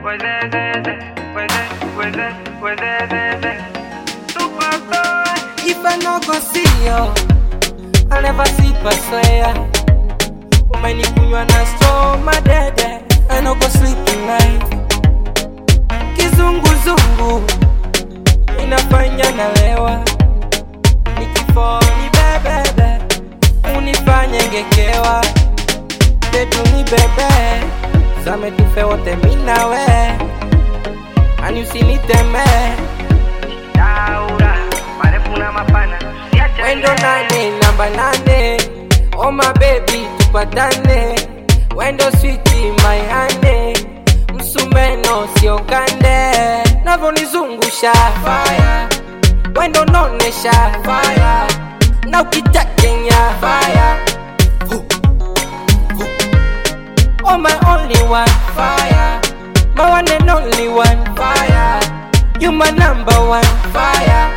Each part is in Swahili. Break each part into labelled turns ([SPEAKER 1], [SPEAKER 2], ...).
[SPEAKER 1] If I no go see you, I'll never sleep, I swear. Umenikunywa na straw, my dede, I no go sleep tonight. Kizunguzungu inafanya nalewa, nikifo ni bebebe, unifanye ngekewa, tetu ni bebe, zame tufe wote minawe, ani usinitemee
[SPEAKER 2] Daura, marefu na mapana siache
[SPEAKER 1] Wendo nane namba nane Oh my baby tupatane Wendo switi my honey Msumeno sio kande Navonizungusha fire Wendo nonesha fire Na ukitakenya fire Oh my only one fire My one and only one fire You my number one fire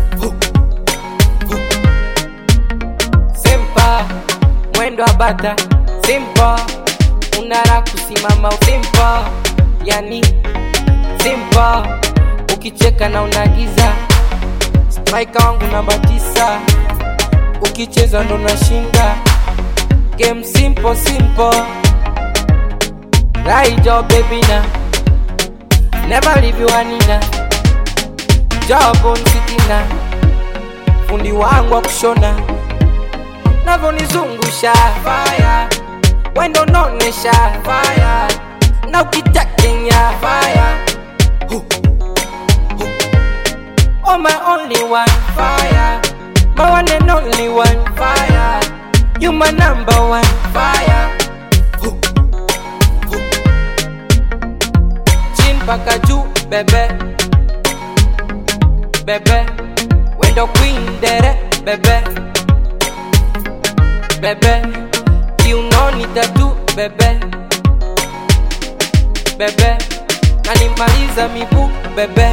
[SPEAKER 1] Simpa mwendo wa bata Simpa unara kusimama Simpa yani Simpa ukicheka na unagiza Striker wangu namba tisa ukicheza ndo nashinda Game simple simple Right job baby na Never leave you anina Job on sitina Fundi wangu wa kushona Navonizungusha fire Wendo nonesha fire Na ukitakenya fire Oh my only one fire My one and only one fire You my number one fire Chin paka juu bebe Bebe Wendo queen dere bebe Bebe Kiunoni tatu bebe Bebe Kanimaliza miguu bebe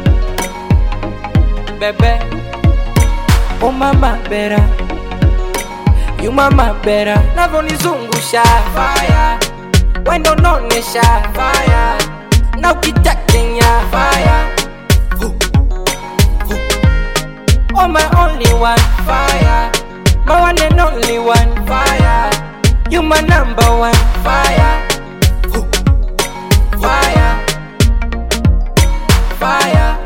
[SPEAKER 1] Bebe Oh mama bera You mama bera Navonizungusha fire Wendo nonesha fire Na ukitakenya fire Oh my only one fire My one and only one fire You my number one fire Fire Fire